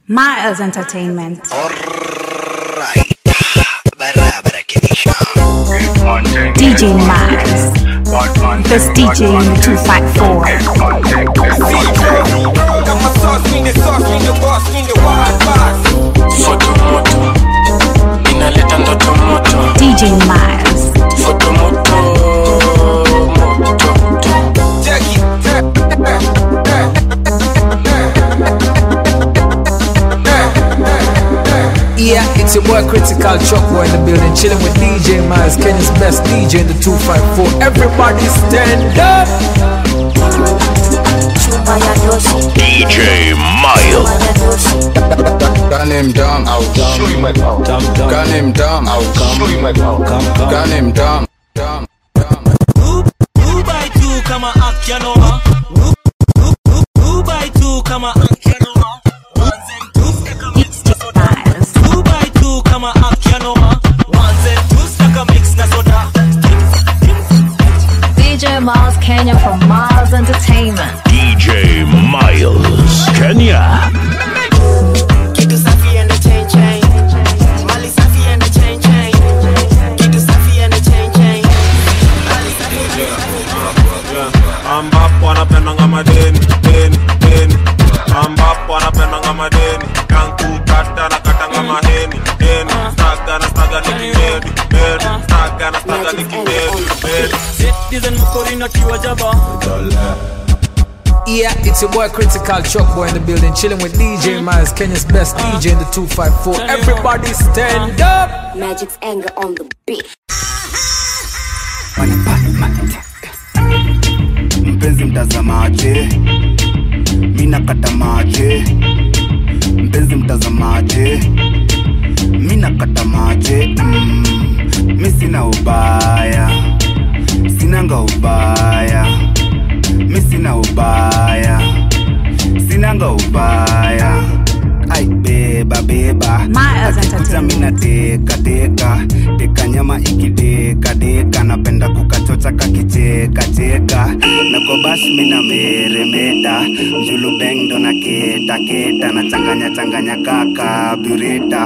Miles Entertainment. Alright, barabara kabisa. DJ Miles. Best DJ in the 254. Kama sauce, mimi sauce, mimi boss, mimi wild boss. Foto moto inaleta ndoto moto, DJ Miles. foto moto moto. Check it. Yeah, it's your boy Critical Chuck Boy in the building, chilling with DJ Miles, Kenya's best DJ in the 254. Everybody stand up! DJ Miles. Gun him down, I'll show you my power. Gun him down, I'll show you my power. Gun him down, down, down. Two by two kama akyanoma Two by two kama akyanoma Ones and twos taka mix na soda Miles. Two by two kama akyanoma Ones and twos taka mix na soda DJ Miles Kenya from Miles Entertainment. DJ Miles. Kenya. Kitu safi and the chain chain Mali safi and the chain chain Kitu safi and the chain chain Mali safi ambapo anapendanga madeni deni deni ambapo anapendanga madeni kankukata na katanga maheni deni staga na staga nikimedi medi staga na staga nikimedi medi Citizen mkorina kiwa jaba Yeah, it's your boy Critical Chuck Boy in the building, chilling with DJ Miles, Kenya's best DJ in the 254. Everybody stand up! Magic's anger on the beat. Mpenzi mtazamaje, mina kata maje. Mpenzi mtazamaje, mina kata maje. Mm, mi sina ubaya, sinanga ubaya, mi sina ubaya, sinanga ubaya. Ai beba beba, Miles akikuja Entertainment. mina teka teka teka nyama ikideka deka napenda kukachocha kakicheka cheka na kwa bash mina meremeta mjulu beng ndo na keta keta na changanya changanya kaka bureta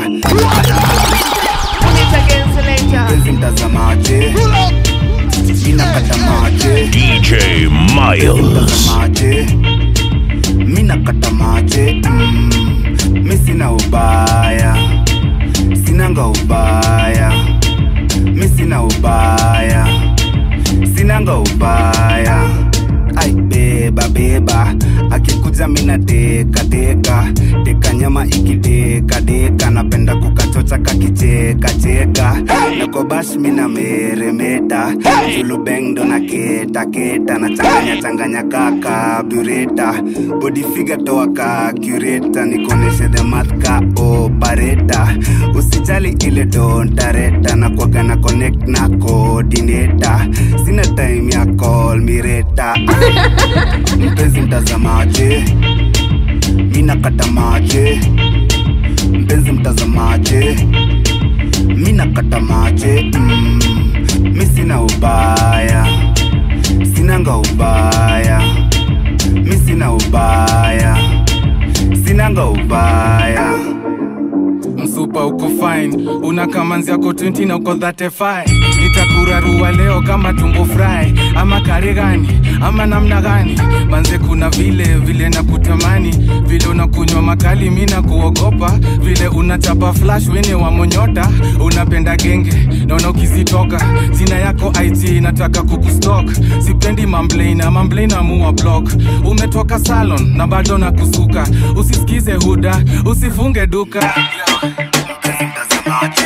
mpenzi mtazamaje mina kata maje DJ Miles. mtazamaje mina kata maje mm, mi sina ubaya sinanga ubaya mi sina ubaya sinanga ubaya ai beba beba akikuja mina teka teka teka nyama ikideka deka napenda kukachocha kakicheka cheka na kwa bash mina meremeta julubeng ndo na keta keta na changanya changanya kaka bureta body figure toa ka cureta nikoneshe the math ka opareta usijali ile dontareta na kwaga na connect na coordinator sina time ya call mireta mpenzi mtazamaje mina kata maje mpenzi mtazamaje mina kata maje mm, mi sina ubaya sinanga ubaya mi sina ubaya sinanga ubaya msupa uko fine una kamanzi yako 20 na uko 35 nitakurarua leo kama tumbo fry ama kare gani ama namna gani manze kuna vile vile na kutamani vile unakunywa makali mi na kuogopa vile unachapa flash wene wa monyota unapenda genge naona ukizitoka sina yako it nataka kukustok sipendi mamblena mamblena muwa block umetoka salon na bado na kusuka usisikize huda usifunge duka mpenzi mtazamaje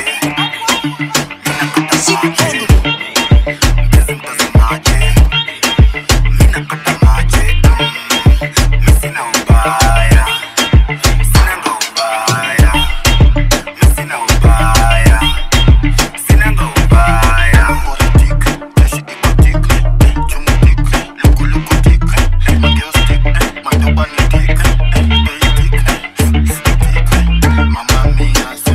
mpenzi mtazamaje mina kata maje mm, mi sina ubaya sinanga ubaya mi sina ubaya sinanga ubaya Mama mia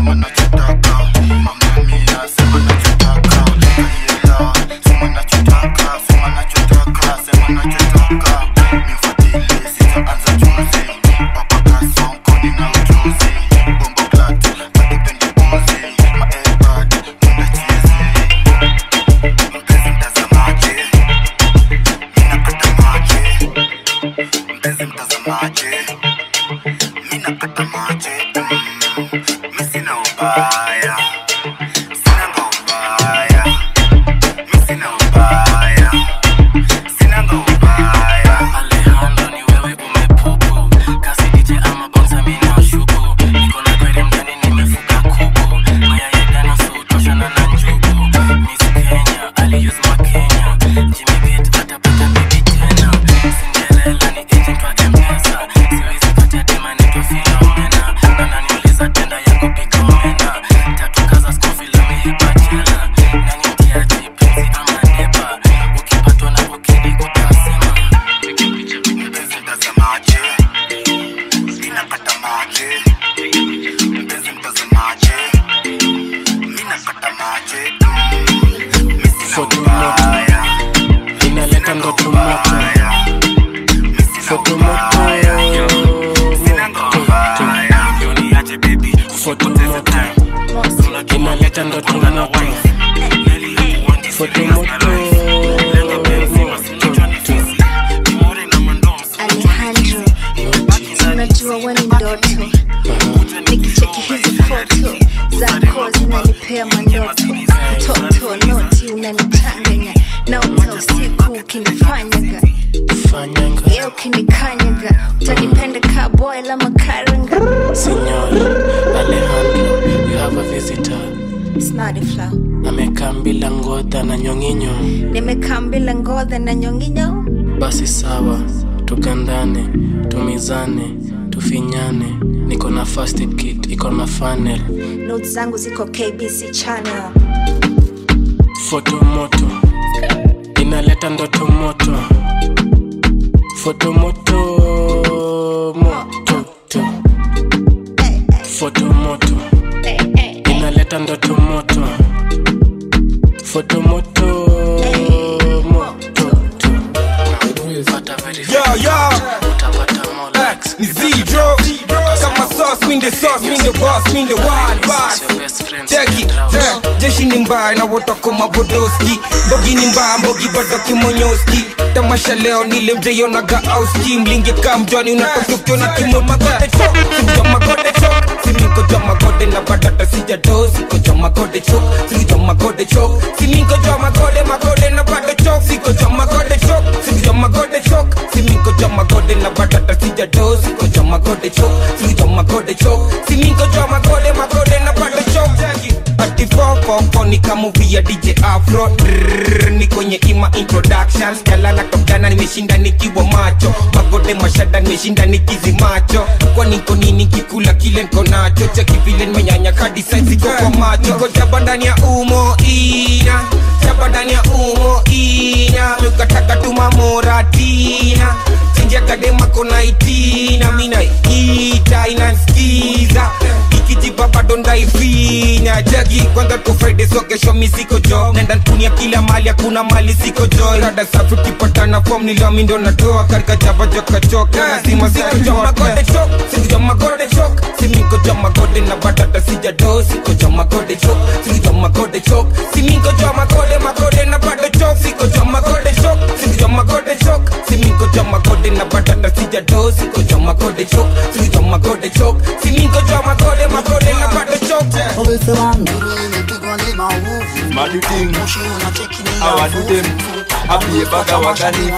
Mpenzi mtazamaji, mimi nakata maji, mimi sina ubaya, sina ubaya, mimi sina ubaya, sina ubaya. Alejandro ni wewe umepupu kasi DJ ama bonza mimi nashuku niko na kweli mjani nimefuka kuku mayai gana so utoshana na njugu Miss Kenya ali use my Kenya Jimmy Beat atapata bibi tena Cinderella ni agent wa M-Pesa siwezi kata dema nitwa Philomena na naniuliza tenda ya kupika omena tatu kaza skofi la mihipa chela nani mtiaji penzi ama nepa ukipatwa na ukidi utasema Mpenzi mtazamaji, mimi nakata maji, mpenzi mtazamaji, mimi nakata maji, mimi sina ubaya, inaleta ndoto moto foto moto sina ubaya. foto moto inaleta ndoto moto foto moto Alejandro, unajua wewe ni ndoto, nikicheki hizi foto zako zinanipea mandoto, mtoto noti unanichanganya na uta usiku ukinifanyaga fanyanga ye ukinikanyaga utanipenda ka boy la makaranga Signor Alejandro, you have a visitor. Snarly flow. Amekaa bila ngodha na nyonginyo. nimekaa mbila ngodha na nyonginyo Basi sawa, tukandane, tumizane, tufinyane. Niko na first aid kit, iko na funnel. notes zangu ziko kbc channel Foto moto, inaleta ndoto moto. Foto moto, moto, to. Foto moto, inaleta ndoto moto. Foto moto, moto, to. Pata very Yo, yo. utapata more likes. ni zero kama sauce mean the sauce mean the boss mean the wild boss Check it, eh, jeshi ni mbaya na wotoko mabodoski mbogi ni mbaya mbogi bado kimonyoski tamasha leo nile mjeyonaga auski mlingi kamjwani unatokokyo na kimomagode chok sikujamagode chok simikojamagode na badata sijado sikojamagode chok sikujamagode chok simikojamagode magode na bado chok sikojamagode chok sikujamagode chok simikojamagode na badata sijado sikojamagode chok sikujamagode chok simikojamagode magode na bado chok ati fofofo ni kamuvi ya dj afro Drrrr, ni kwenye ima introduction skalala tokana nimeshinda nikiwa macho magode mashada nimeshinda nikizi macho kwa niko nini kikula kile nko nacho cheki vile nimenyanya kadi saizi kwa kwa macho niko jaba ndani ya umo ina jaba ndani ya umo ina mikataka tumamoratina chinja kadema kona itina mina ita inanskiza ikijiba bado ndaifinya jagi kwanza tu friday so kesho mi siko jo nenda ntunia kila mali hakuna mali siko jo rada safi ukipatana fom nilami ndo natoa karika jaba joka choka lazima siko jo magode chok siko jo magode chok simiko jo magode na batata sija do siko jo magode chok siko jo magode chok simiko jo magode magode na bado chok siko jo magode chok siko jo magode chok simiko jo magode na batata sija do siko jo magode chok siko jo magode chok simiko jo magode magode na bado chok Madu ting Awa do them Happy baga wagani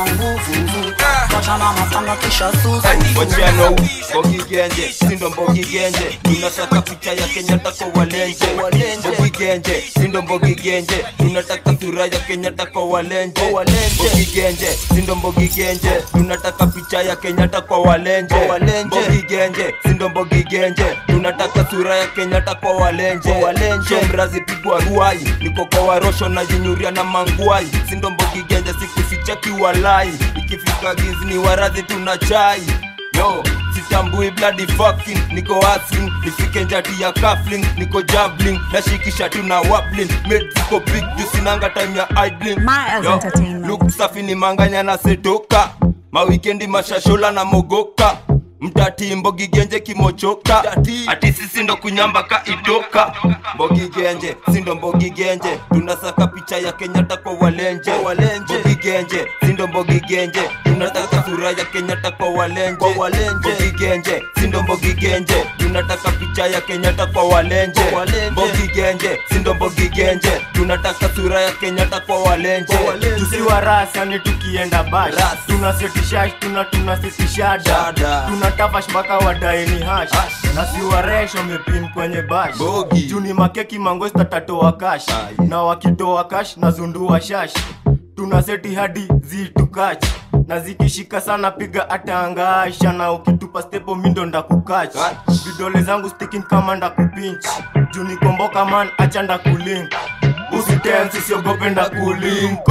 Wachia no Bogi genje Sindo mbogi genje Tunataka picha ya Kenyatta kwa walenje Bogi genje Sindo mbogi genje Tunataka sura ya Kenyatta kwa walenje Bogi genje Sindo mbogi genje Tunataka picha ya Kenyatta kwa walenje Bogi genje Sindo mbogi genje Tunataka sura ya Kenyatta kwa walenje Shomrazi pigwa ruai Niko kwa warosho na jinyuria na mangwai Sindo mbogi genje sikuficha kiwalai Ikifika gizi ni warazi tuna chai Yo, sitambui bloody fucking Niko hustling, nifike njati ya cuffling Niko jabbling, nashikisha tuna wabbling Made ziko big, juu sinanga time ya idling Miles Yo, Entertainment. look safi ni manganya na setoka Mawikendi mashashola na mogoka mtati mbogigenje kimochoka ati sisi ndo kunyamba ka itoka mbogigenje sindo mbogigenje tunasaka picha ya kenyatta kwa walenje mbogigenje sindo mbogigenje tunataka sura ya kenyatta kwa walenje mbogigenje sindo mbogigenje tunataka picha ya kenyatta kwa walenje mbogigenje sindo mbogigenje tunataka sura ya kenyatta kwa walenje tusiwa rasa ni tukienda bash tunasetishash tuna tunasitisha dada tunatafash mpaka wadaeni hash na siwaresh wamepin kwenye bash juu ni makeki mangosta tatoa kash na wakitoa kash na zundua shash tunaseti hadi zitukach na zikishika sana piga atangasha na ukitupa stepo mindo ndakukach vidole zangu sticking kama ndakupinch juu nikomboka man acha ndakulink usitensi siogope ndakulinko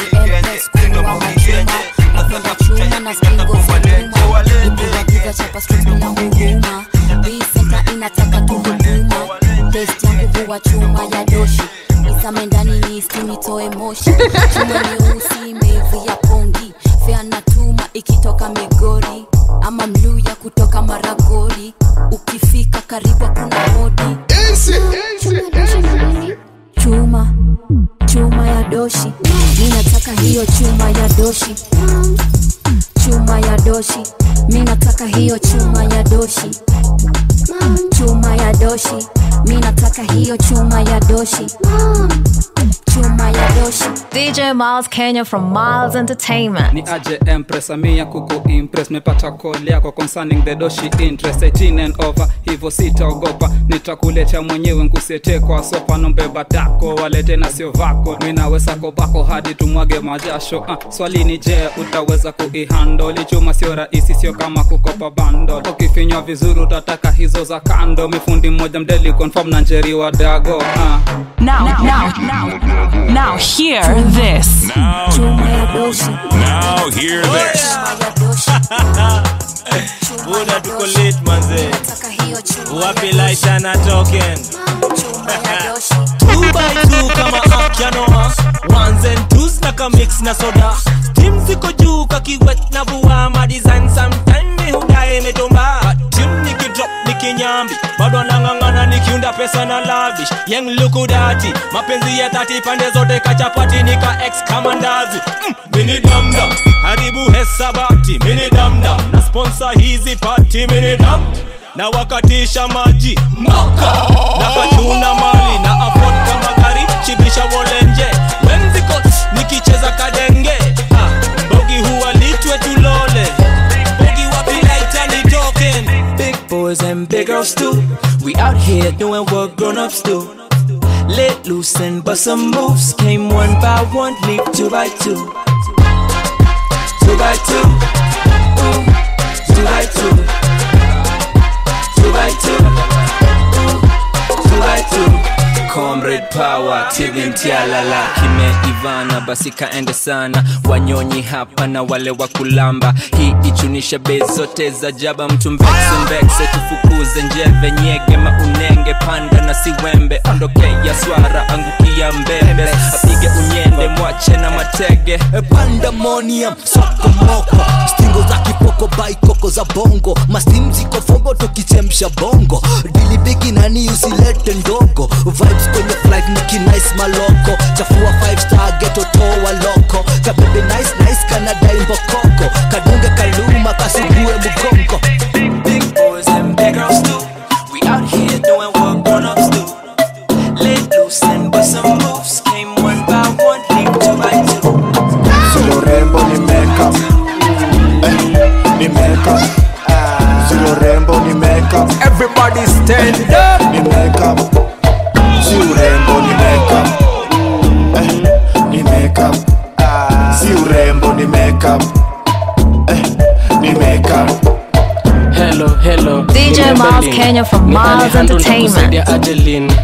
chuma na stingo za nyuma ipigapiga chapa streets bila huruma hii senta inataka tu huduma test yangu huwa chuma ya doshi isame ndani ni istinitoe moshi chuma nyeusi imeivi ya pongi fea na tuma ikitoka migori ama mluya kutoka maragori ukifika karibu kuna hodi chuma chuma ya doshi mi nataka hiyo chuma ya doshi chuma ya doshi mi nataka hiyo chuma ya doshi chuma ya doshi mi nataka hiyo chuma ya doshi chuma ya doshi DJ Miles Kenya from Miles Entertainment. ni aje empress amia kuku impress mepata call yako concerning the doshi interest 18 and over hivyo sitaogopa nitakuletea mwenyewe nkusiete kwa sopa nombeba dako walete na sio vako minaweza kobako hadi tumwage majasho uh, swali ni je utaweza kuihandoli chuma sio rahisi sio kama kukopa bando ukifinywa vizuri utataka hizo za kando mifundi mmoja mdeli confirm na njeri wa dago uh. Now, now, now, now, hear this. Now, now hear this. buda tuko late manze wapi laita na token two by two kama akyanoa ones and twos na kamix na soda tim ziko juu kakiwet na vua madesign sometime mi hudae imetumba tim nikidrop nikinyambi bado anang'ang'ana nikiunda pesa na lavish yeng lukudati mapenzi ya tati pande zote kachapati nika ex kama ndazi mm, mini damdam haribu hesabati mini damdam na sponsor hizi pati mini dam na wakatisha maji moka na kachuna mali na afford kama gari chibisha wolenje wenziko nikicheza kadenge ah, mbogi huwa litwe tulole mbogi wapi laita ni token Big boys and big girls too. We out here doing what grown-ups do. Let loose and bust some moves. Came one by one, leap two by two. Two by two. Ooh. Two by two. Two by two. Ooh. Two by two. Comrade power tivintialala kimeivana basi kaende sana wanyonyi hapa na wale wa kulamba hii ichunisha bei zote za jaba mtu mbekse mbekse tufukuze njeve nyege maunenge panda na siwembe ondokea swara angukia mbembe apige unyende mwache na matege pandemonium sokomoko stingo za kipoko baikoko za bongo mastim ziko fombo tukichemsha bongo dilibigi nani usilete ndogo vibes kwenye flight nikinice maloko chafua 5 star geto toa loko kabebe nice nice kanadai mbokoko kadunge kaluma kasugue mgongo Big boys and big girls too. We out here doing what grown-ups do. Let loose and bust some moves. Came one by one, leap two by two. Silo rembo ni makeup eh, ni makeup Silo rembo ni makeup Everybody stand up Ni makeup Si urembo ni makeup eh, Ni makeup Si urembo ni makeup eh, Ni makeup hello hello DJ Nimebeli. Miles Kenya from Ni Miles Alejandro Entertainment. nakusaidia Adeline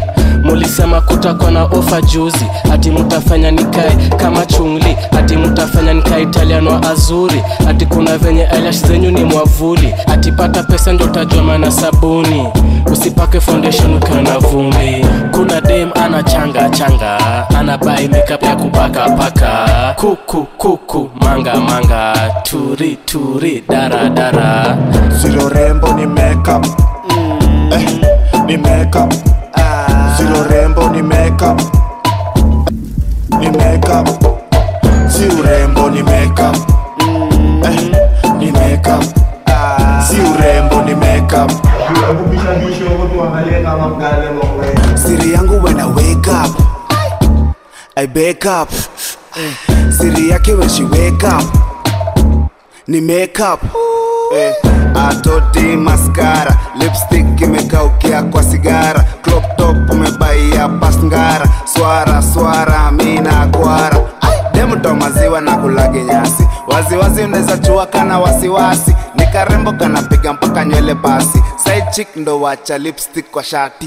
mulisema kutakuwa na ofa juzi ati mutafanya nikae kama chungli ati mutafanya nikae italian wa azuri ati kuna venye eyelash zenyu ni mwavuli ati pata pesa ndo utajua maana sabuni usipake foundation ukiwa na vumbi kuna dem ana changa changa ana bai makeup ya kupaka paka kuku kuku manga manga turi turi dara dara Silo rembo ni makeup eh, ni makeup Silo rembo ni makeup ni makeup Si urembo ni makeup eh, ni makeup Si urembo ni makeup siri yangu when I wake up I wake up siri yake when she wake up ni makeup eh, atoti maskara lipstick imekaukia kwa sigara crop top umebaia pasngara swara swara mina kwara demuto maziwa na kulage nyasi waziwazi unaweza chua kana wasiwasi ni karembo kanapiga mpaka nywele basi side chick ndo wacha lipstick kwa shati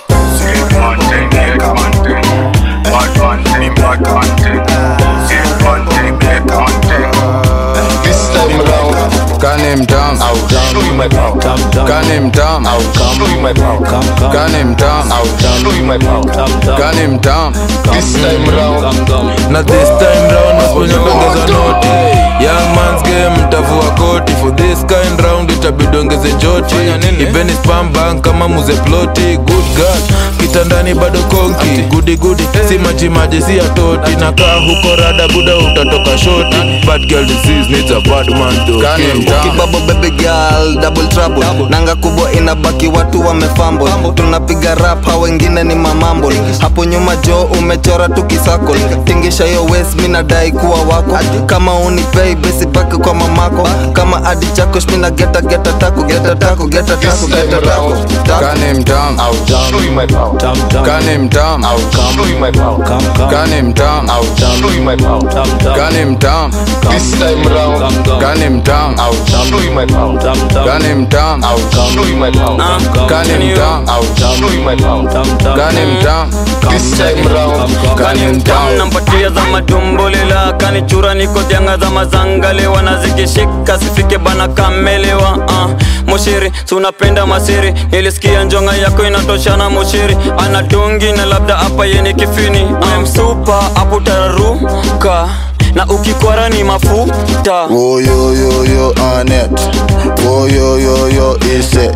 This time round, gun him down. I'll show you my power. Gun him down. I'll show you my power. Gun him down. I'll show you my power. Gun him down. This time round, na this time round masiponyongeza noti young man's game mtavua koti for this kind round itabidi ongeze joti ipeni spam bank kama muze ploti good god kitandani bado konki gudi gudi si majimaji si atoti nakaa huko rada buda utatoka shoti bad girl disease needs a bad man to kill. kibabo baby girl double trouble nanga kubwa inabaki watu wamefambo tunapiga rap ha wengine ni mamambo hapo nyuma jo umechora tukisako tingisha yo wes mi nadai kuwa wako kama unipei besi pake kwa mamako kama adi chako shmina geta geta tako geta tako geta tako geta tako gun him down. I'll show you my power. Gun him down. I'll show you my power. Gun him down. I'll show you my power. Gun him down. This time round, gun him down. I'll show you my power. Gun him down. I'll show you my power. Gun him down. I'll show you my power. Gun him down. This time round, gun him down. nampatia za matumbulela kanichura niko janga za mazangale wanazikishika sifike bana kamelewa uh. mushiri tunapenda masiri nilisikia njonga yako inatoshana mushiri anatungi na labda hapa yeni kifini uh. msupa aputararuka na ukikwara ni mafuta Woyoyoyo Anet Woyoyoyo Iset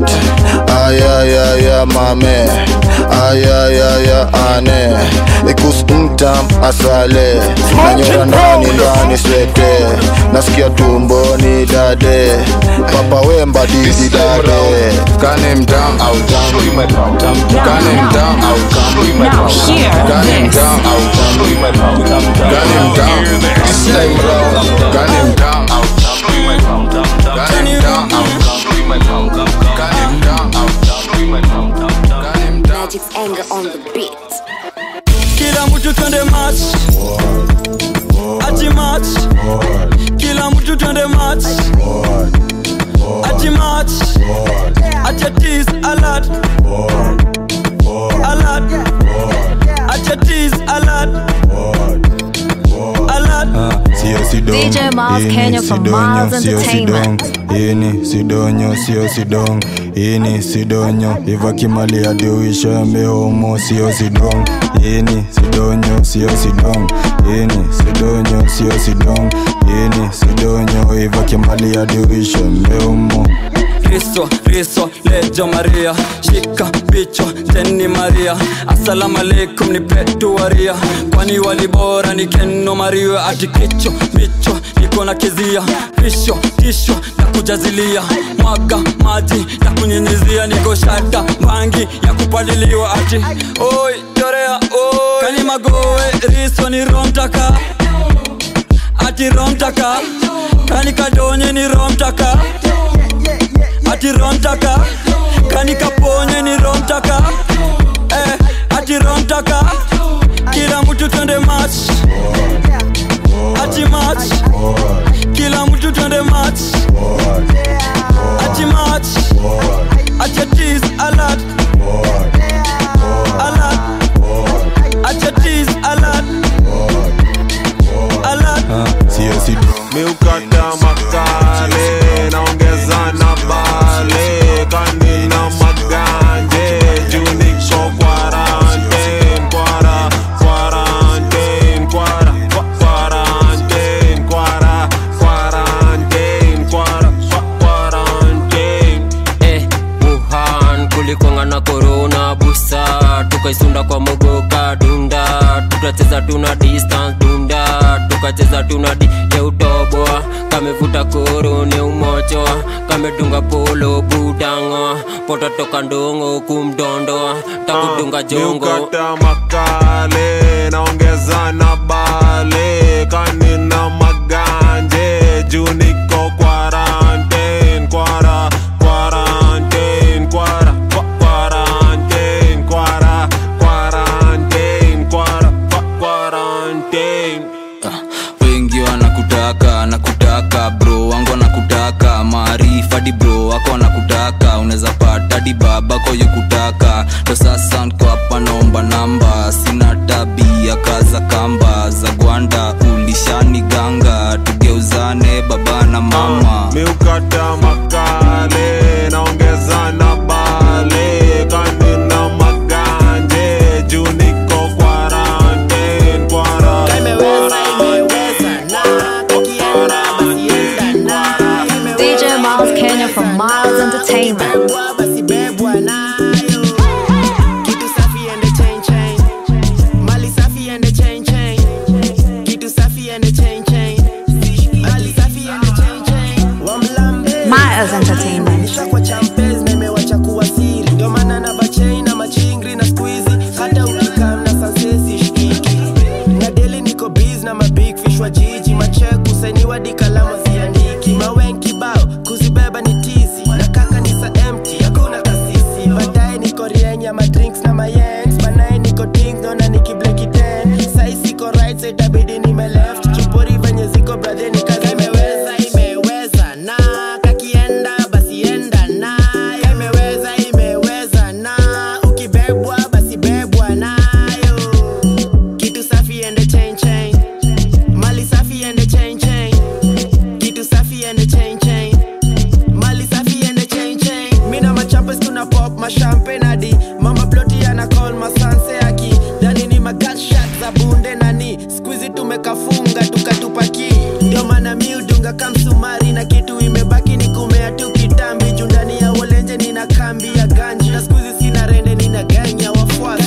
Ayayaya mame Ayayaya ane Ikus mtam asale Nanyora ndani ndani swete Nasikia tumboni dade Papa wemba didi dade Gun him down. I'll show you my power. Gun him down. I'll show you my Now power. hear Gun him this. down. I'll show you my power. Gun him down. This time round, gun him down. I'll show you my power. Gun him down. I'll show you my power. Gun him down. I'll show you my power. Gun him down. Magic's anger on the beat. kila mtu twende match ati match kila mtu twende match ati match ati tease alert alert ati tease alert alert sio sidong DJ Miles Hii ni Kenya from sidonyo, Miles sio Entertainment. sidong. Hii ni sidonyo sio sidong Hii ni sidonyo iva kimali adiuisho mehomo sio sidong Hii ni sidonyo sio sidong Hii ni sidonyo sio sidong Hii ni sidonyo iva kimali adiuisho mehomo Riso, riso, lejo Maria Shika bicho, teni Maria Assalamu alaikum ni petu waria Kwani walibora ni keno Maria Ati kicho, micho, niko na kizia Pisho, tisho, na kujazilia Mwaga, maji, na kunyinyizia Niko shata, bangi, ya kupaliliwa Ati, oi, chorea, oi Kani magoe, riso ni romtaka Ati romtaka Kani kadonye ni romtaka ati romtaka kani kaponye ni romtaka eh, ati romtaka kila mtu twende match ati match kila mtu twende match ati match ati tease alert alert koro na busa tukaisunda kwa mogoka dunda tukacheza tuna distance dunda tukacheza tuna di yeutoboa kamevuta koro ne umochoa kamedunga polo budango pototoka ndongo kumdondoa takudunga jongo miukata makale naongeza na bale kanina maganje juu niko quarantine kwara quarantine kwara kwa- quarantine kwara quarantine kwara kwa- quarantine wengi wanakutaka nakutaka bro wangu wanakutaka maarifa di bro wako wanakutaka unaweza pata di babako yukutaka ndo sasa nko hapa naomba namba sina tabia kaza kamba za gwanda ulishani ganga tugeuzane baba na mama miukata makale naongeza na bale kanina maganje juu niko quarantine kwara DJ Miles Kenya from Miles Entertainment. Miles Entertainment. kwa champes na imewacha kuwa siri ndio maana na bachei na machingri na skuizi hata ukikam na sansesi shikiki na deli niko biz na mabig fish wa jiji machek kusainiwa dikalamu ziandiki mawen kibao kuzibeba ni tizi na kaka ni sa empty hakuna kasisi baadaye niko rienya madrinks na mayens banaye niko dings dona nikibleki ten sai siko right so itabidi nime left chupori venye ziko bradhe ni kazi imeweza imeweza na kakienda basi enda na imeweza imeweza na ukibebwa basi bebwa nayo kitu safi ende chain chain mali safi ende chain chain kitu safi ende chain chain mali safi ende chain chain mina machampes tuna pop mashampen hadi mama ploti ana call masanse aki dani ni magatshot za bunde nani skuizi tumekafunga tukatupaki ndio maana miudunga kamsumari na kitu imebaki ni kumea tu kitambi juu ndani ya wolenje nina kambi ya ganji na skuizi sina rende nina ganya wafuasi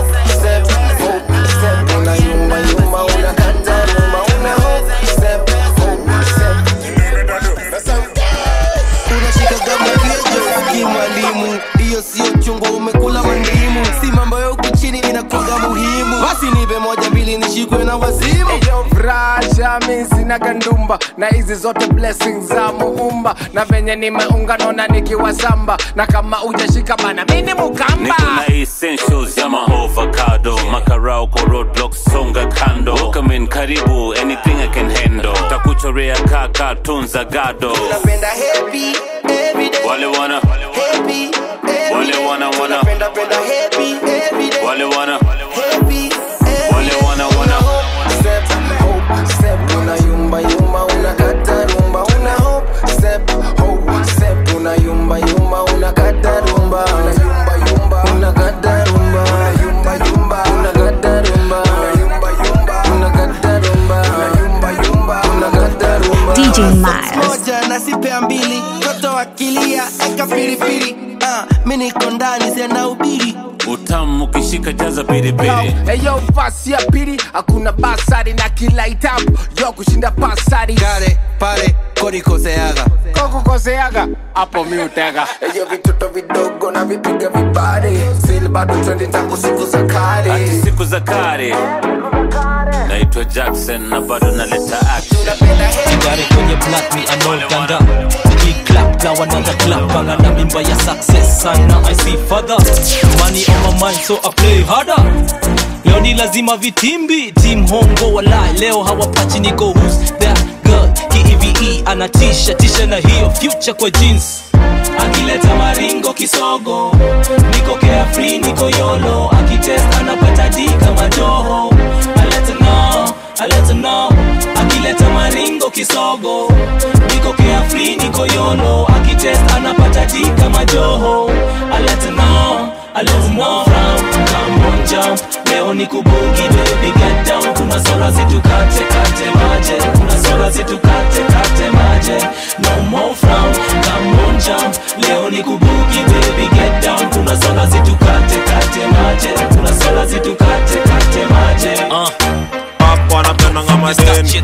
unashika gama kiejoski mwalimu hiyo sio chungwa umekula mandimu si mambo ya huku chini inakuwaga muhimu basi nipe moja mbili nishikwe na wazimu Rasha mi sina gandumba na hizi zote blessings za muumba na venye nimeunga naona nikiwa samba na kama ujashika bana mini mukamba niko na essentials ya maovacado makarao kwa roadblock songa kando welcome in karibu anything i can handle takuchorea kaka tunza gado napenda happy every day wale wana happy wale wana wana napenda penda happy every day wale wana happy wale wana wana step hope step una yumba yumba unakata rumba una hope step hope step una yumba yumba unakata rumba una yumba yumba unakata rumba una yumba yumba unakata rumba una yumba yumba unakata rumba una yumba yumba unakata rumba DJ Miles. moja na sipea mbili toto akilia eka pilipili uh, mi niko ndani sena ubiri utamu ukishika jaza piripiri eyo fasi ya pili hakuna basari na kila itabu yo kushinda pasari kale pale kodikoseaga kokukoseaga hapo mi utega eyo vitoto vidogo na vipiga vibare sil bado twendi tangu siku za kale hati siku za kale naitwa jackson na bado naleta action Gari kwenye black me anaoganda Clap now another clap Banga na mimba ya success sana I see father Money on my mind so I play harder Leo ni lazima vitimbi Team hongo walai Leo hawapachi niko who's that girl Ki-EVE anatisha tisha na hiyo future kwa jeans akileta maringo kisogo niko carefree niko yolo akitest anapata d kama joho aleta no aleta no akileta maringo kisogo niko carefree niko yolo akitest anapata d kama joho aleta no aleta no frown come on jump leo leo ni kubugi baby get down tunasonga zitukate kate maje tunasonga zitukate kate maje no more frown come on jump leo ni kubugi baby get down tunasonga zitukate kate maje tunasonga zitukate kate maje uh. Papo anapendanga madeni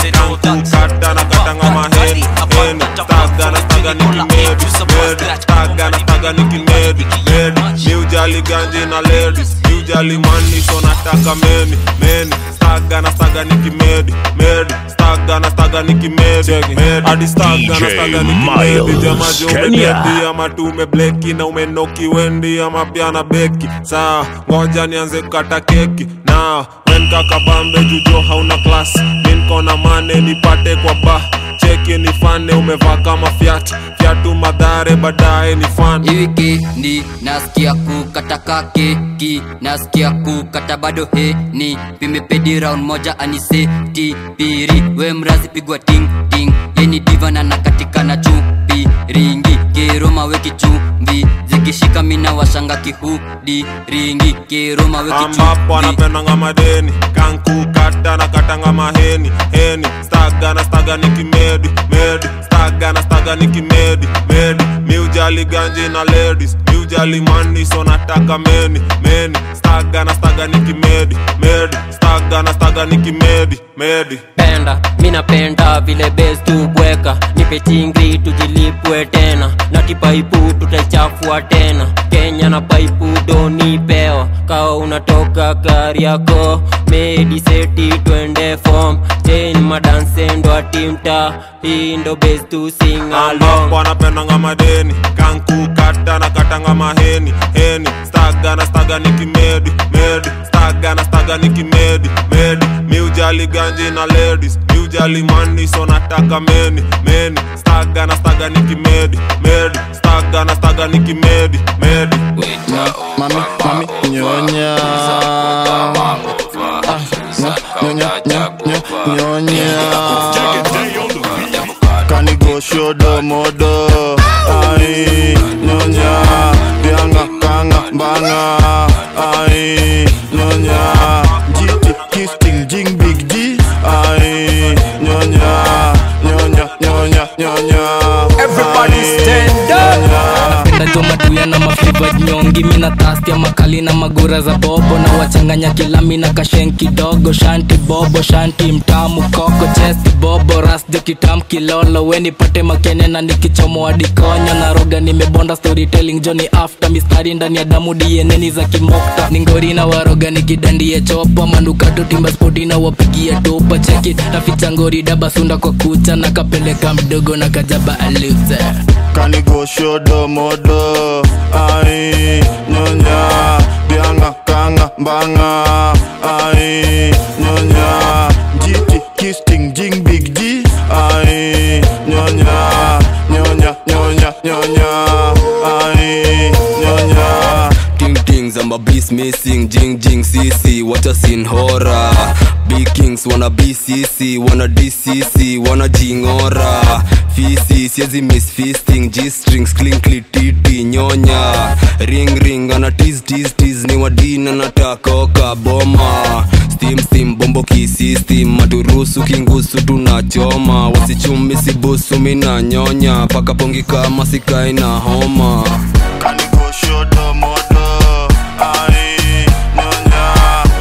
Kata na katanga maheni Heni Staga na staga nikimedi Medi Staga na staga nikimedi Medi Mi ujali ganji na ladies Mi ujali money so nataka meni Meni Staga na staga nikimedi Medi Staga na staga nikimedi Medi Hadi staga na staga nikimedi Jamaji umededi ama tu umebleki Na umenoki wendi ama pia na beki Saa ngoja nianze kukata keki Na wen kakabambe jujo hauna klas minkona mane nipate kwa ba cheki nifane umevaa kama fyat fyatu madhare baadaye ni fan wikendi nasikia kukata keki nasikia kukata bado heni vimepedi round moja aniseti piri we mrazi pigwa ting ting yeni diva na nakatika na chupi ringi kiroma weki chumvi zikishika mina washanga kihudi ringi kiroma weki ambapo anapendanga madeni kankukata na katanga maheni heni staga na staga nikimedi medi staga na staga nikimedi medi mi ujali ganji na ladies mi ujali mani so nataka meni meni staga na staga nikimedi medi staga na staga nikimedi medi penda mi napenda vile bes tubweka nipe chingri tujilipwe tena na kipaipu tutaichafua tena kenya na paipu donipewa kawa unatoka gari yako mediseti twende fom chen madansendo atimta hii ndo bes tu singalong ambapo anapendanga madeni kankukata na katanga maheni heni staga na staga nikimedi medi staga na staga nikimedi medi mi ujali ganji na ladies mi ujali mani so nataka meni meni staga na staga nikimedi medi staga na staga nikimedi medi mami mami nyonya Ah, nyo- nyonya nyo- nyo- nyonya kanigoshodo modo ai nyonya bianga kanga mbanga ai nyonya jiti kisting jing big g ai nyonya nyonya nyonya nyonya Everybody stand up. napenda jo matuya na mafiva nyongi mina tastia makali na magura za bobo na wachanganya kilami na kashen kidogo shanti bobo shanti mtamu koko chesti bobo rasjo kitam kilolo weni pate makene na nikichomoa dikonyo na roga nimebonda storytelling joni after mistari ndani ya damu dieneni za kimokta ningori na waroga nikidandie chopa manukato timba spoti na wapigia topa cheki taficha ngori daba sunda kwa kucha na kapeleka mdogo na kajaba aluze kanigoshodo modo ai nyonya bianga kanga mbanga ai nyonya jiti kisting jing big g ai nyonya nyonya nyonya nyonya ai nyonya Ting tings, I'm a beast missing, jing jing CC, what a scene horror. Big kings wanna BCC, wanna DCC, wanna jingora. Fisi, siezi miss feasting, G strings, clinkly titi, nyonya. Ring ring, ana tease tease tease, ni wadina natakoka boma. Steam steam, bombo kisistem, maturusu kingusu tunachoma. Wasichumi sibusu mina nyonya, paka pongi kama sikai na homa. kanigoshodo modo ai nyonya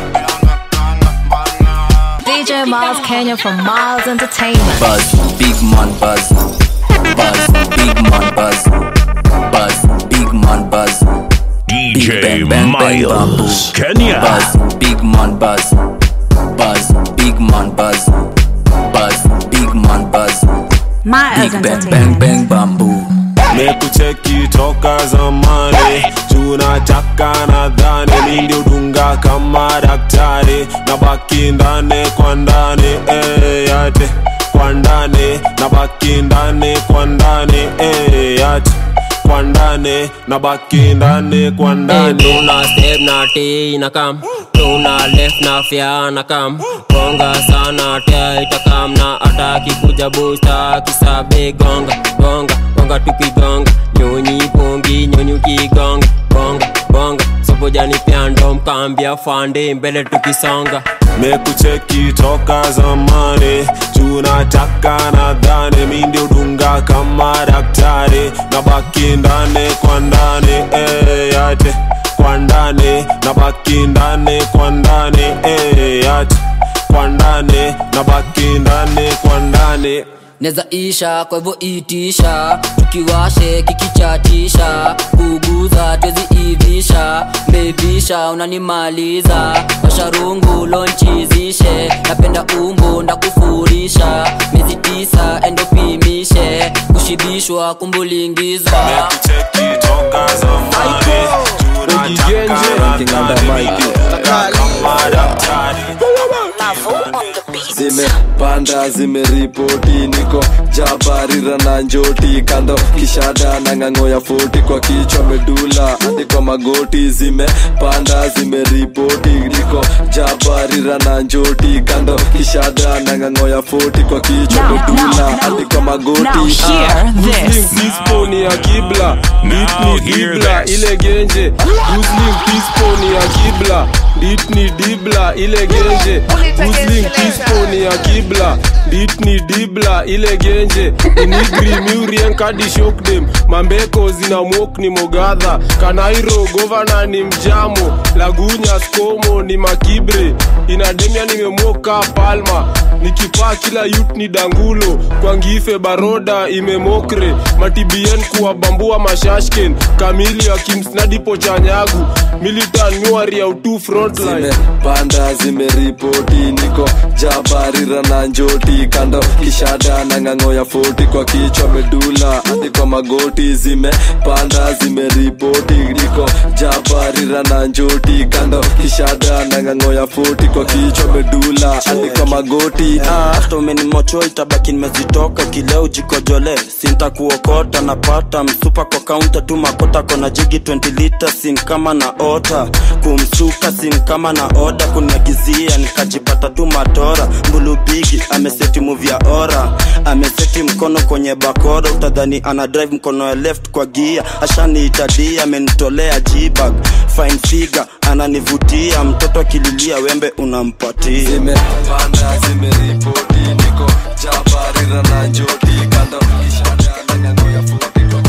DJ Miles Kenya from Miles Entertainment. Buzz, big man buzz. Buzz, big man buzz. Buzz, big man buzz. DJ bang, bang, bang, Miles, bamboo. Kenya. Buzz, big man buzz. Buzz, big man buzz. Buzz, big man buzz. Miles Big bang, bang, Entertainment. bang, bamboo. mekucheki toka zamani tunataka nadhani niliudunga kama daktari na baki ndani kwa ndani eh, yate kwa ndani na baki ndani kwa ndani eh, yate kwa ndani na baki ndani kwa ndani tuna step na t na kam tuna left na fya na kam gonga sana tia itakam na ataki kuja busta kisabe gonga gonga gonga tukigonga nyonyi pongi nyonyi ukigonga bonga bonga so kavojani pyando mkaambia fande mbele tukisonga mekucheki toka zamani tunataka nadhani mi ndio dunga kama daktari na baki ndani kwa ndani eh, yate kwa ndani na baki ndani kwa ndani eh, yate kwa ndani na baki ndani kwa ndani neza isha kwa hivyo itisha tukiwashe kikichatisha kuguza twezi ivisha mbebisha unanimaliza washarungu lonchizishe napenda umbo ndakufurisha miezi tisa endopimishe kushibishwa kumbulingiza mekucheki toka zamani tunataka nadhani mi ndio dunga kama daktari zimepanda zimeripoti niko jabarira na njoti kando kishada na ng'ang'o ya foti kwa kichwa medula hadi kwa magoti zimepanda zimeripoti niko jabarira na njoti kando kishada na ng'ang'o ya foti kwa kichwa medula hadi kwa magoti hear this. Disponi ya kibla ditni dibla ile genje Muslim disponi ya kibla ditni dibla ile genje Muslim disponi ya kibla ditni dibla ile genje inigri miurien kadi shokdem mambeko zina mok ni mogadha kanairo govana ni mjamo lagunya skomo ni makibre inademia nimemoka palma nikipaa kila yut ni dangulo kwangife baroda imemokre matibien kuwabambua mashashken kamili ya kimsnadipo chanyagu militan nyuari ya utu frontline zimepanda zimeripoti niko jabarira na njoti kando kishada na ng'ang'o ya foti kwa kichwa medula hadi kwa magoti zimepanda zimeripoti niko jabarira na njoti kando kishada na ng'ang'o ya foti kwa kichwa medula hadi kwa magoti ah. hata umenimocho itabaki nimezitoka kileo jikojole sinta kuokota napata msupa kwa kaunta tu makota kona jigi 20 lita sin kama na ota kumsuka sin kama na oda kuniagizia nikajipata tu matora mbulubigi ameseti muvya ora ameseti mkono kwenye bakora utadhani ana drive mkono ya left kwa gia ashaniitadia amenitolea jibag fine figure ananivutia mtoto akililia wembe unampatia zimepanda zimeripoti niko jabarira na njoti kando kishada na ng'ang'o ya foti kwa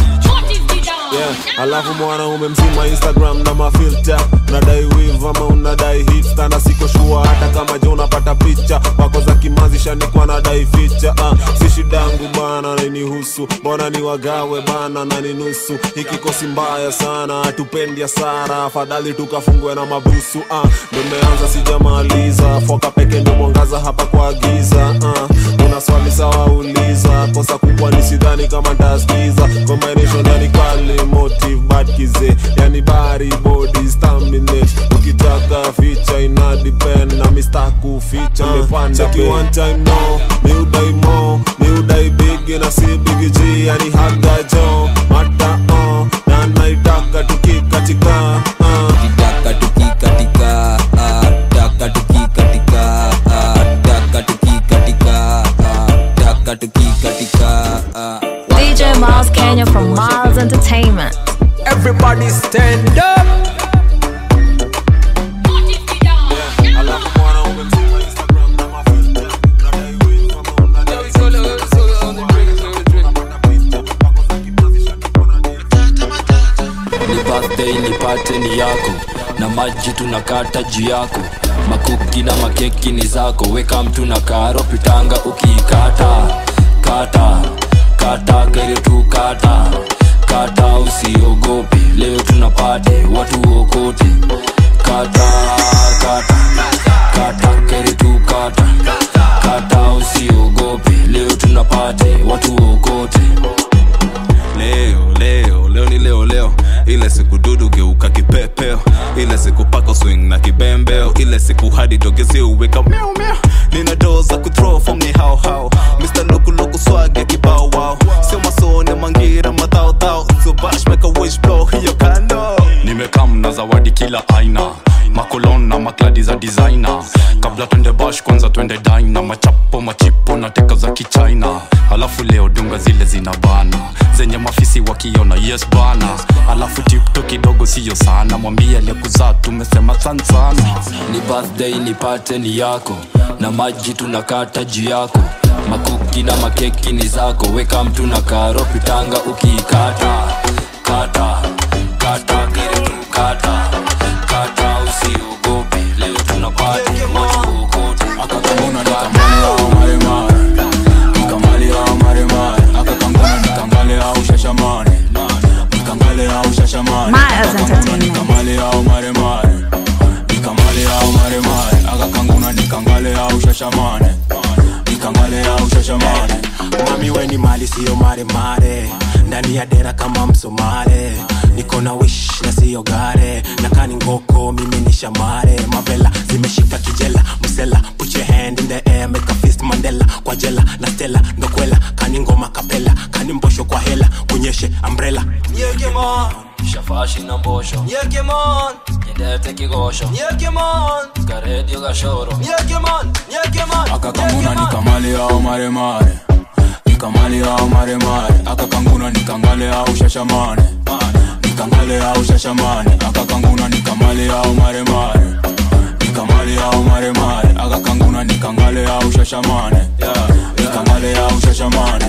yeah. alafu mwanaume mzima instagram na mafilta unadai wiv ama unadai hitsta na siko shua hata kama je unapata picha wako za kimazi shanikwa nadai ficha uh, si shidangu bana nainihusu mbona ni wagawe bana na ni nusu hikikosi mbaya sana hatupendi hasara afadhali tukafungwe na mabusu uh, ndo meanza sijamaliza foka peke ndo mwangaza hapa kwa giza uh, una swali sawa uliza kosa kubwa ni sidhani kama ntaskiza combination yani kali motive bad kize yani bari body staminate ukitaka ficha ina depend na mista kuficha mepanda cheki one time no mi udai mo mi udai big na si big G yani haga jo mata uh, na naitaka tukikatika uh. taka tukikatika ah, taka tukikatika ah, taka tukikatika ah, taka tukikatika ah. DJ Miles Kenya from Miles Entertainment. Everybody stand up. ni birthday nipate ni yako na maji tunakata juu yako makuki na makeki ni zako weka mtu na karo pitanga ukiikata kata kata kere tu kata kata usiogope leo tunapate watu okote kata kata kata kere tu kata kata usiogope leo tunapate watu okote leo leo leo ni leo leo ile siku dudu geuka kipepeo ile siku pako swing na kibembeo ile siku hadi dogezi uweka miau miau nina doo za kuthrow from ni hao hao mr lukuluku swage kibao wao sio masone mangira madhaodhao so bash make a wish blow hiyo kando nimekam na zawadi kila aina makolon na makladi za designer kabla twende bash kwanza twende dina machapo machipo na teka za kichina alafu leo dunga zile zina bana zenye mafisi wakiona yes bana alafu tipto kidogo siyo sana mwambie aliyekuzaa tumesema san sana ni birthday nipate ni yako na maji tunakata juu yako makuki na makeki ni zako weka mtu na karo pitanga ukiikata kata kata kile tu kata kata usiogope leo tunapati moja kuokota akakamuna nikamale au maremare nikamale au maremare akakanguna nikangale au shashamane nikangale au shashamane Miles Entertainment. nikamale au maremare nikamale au maremare akakanguna nikangale au shashamane nikangale au shashamane mami weni mali siyo maremare ndani ya dera kama msomale niko na wish na siyo gare na kani ngoko mimi ni shamare mavela zimeshika kijela msela put your hand in the air make a fist mandela kwa jela na stela ndokwela kani ngoma kapela kani mbosho kwa hela kunyeshe umbrella Nyekemon shafashi na mbosho Nyekemon nyendete kigosho Nyekemon karedio gashoro Nyekemon Nyekemon akakanguna nikamale au maremare nikamale au maremare akakanguna nikangale au shashamane nikangale au shashamane akakanguna nikamale au maremare nikamale au maremare akakanguna nikangale au shashamane nikangale au shashamane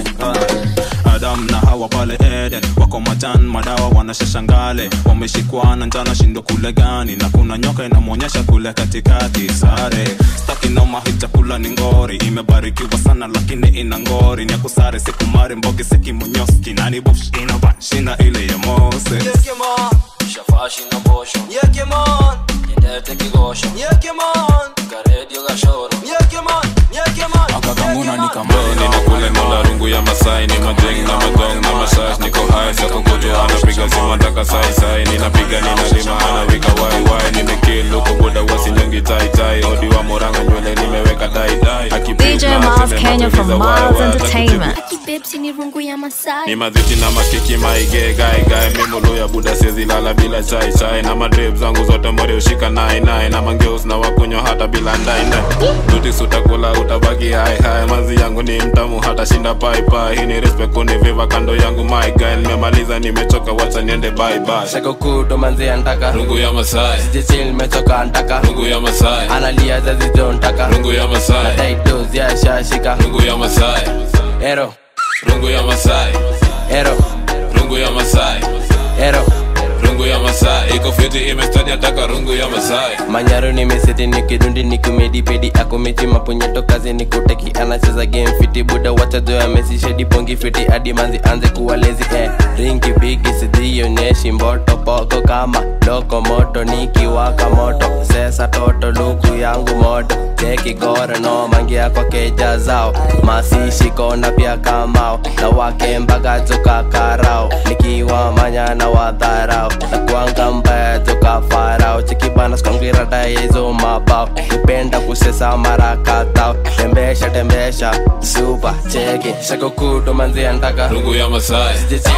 adam na hawa pale eden wako matan madawa wanashashangale wameshikwa na njana shindo kule gani na kuna nyoka inamwonyesha kule katikati sare staki noma hii chakula ni ngori imebarikiwa sana lakini ina ngori ni akusare sikumari mbogi sekimonyoski nani bush inaban shinda ile ya mose Nyekemon shafashi na mbosho Nyekemon nyendete kigosho Nyekemon karedio gashoro Nyekemon Nyekemon akakanguna nikamale ninakule mola rungu ya masai ni majeng na magong na mashash niko hai sakokojo anapiga simu ataka sai sai ninapiga ninalima anawika wai wai nimekil huko boda wasinyongi tai tai odi wa moranga nywele nimeweka dai dai DJ Miles Kenya from Miles Entertainment. Babes ni rungu ya Masai. ni madhiti na makiki maige gae gae mimulu ya buda siezi lala bila chai chai na madrip zangu zote more ushika nai nai na mangeus na wakunywa hata bila ndai ndai dutis utakula utabaki hai hai manzi yangu ni mtamu hata shinda pai pai hii ni respect kuniviva kando yangu my guy nimemaliza nimechoka wacha niende bye bye shako kuto manzi antaka rungu ya masai sijichil nimechoka antaka rungu ya masai analia zazizo ntaka rungu ya masai nadaidos ya shashika rungu ya masai ero rungu ya masai ero rungu ya masai ero rungu ya masai iko fiti imestadi ataka rungu ya masai manyaro nimeseti nikidundi nikumedipedi akomechi mapunyeto kazi nikuteki anacheza game fiti buda wachazoya mesishedi pongi fiti hadi manzi anze kuwa lezi eh. ringi bigi sidhionyeshi mboto poko kama loko moto nikiwaka moto sesa toto luku yangu moto cheki goro no mangia kwa keja zao masishi kona pia kamao na wakembaga joka karao nikiwa manya na wadharao na kuanga mbaya joka farao chikibana skongira dayezo mabao nipenda kusesa mara katao tembesha tembesha supa cheki shakokuto manzi antaka rungu ya masai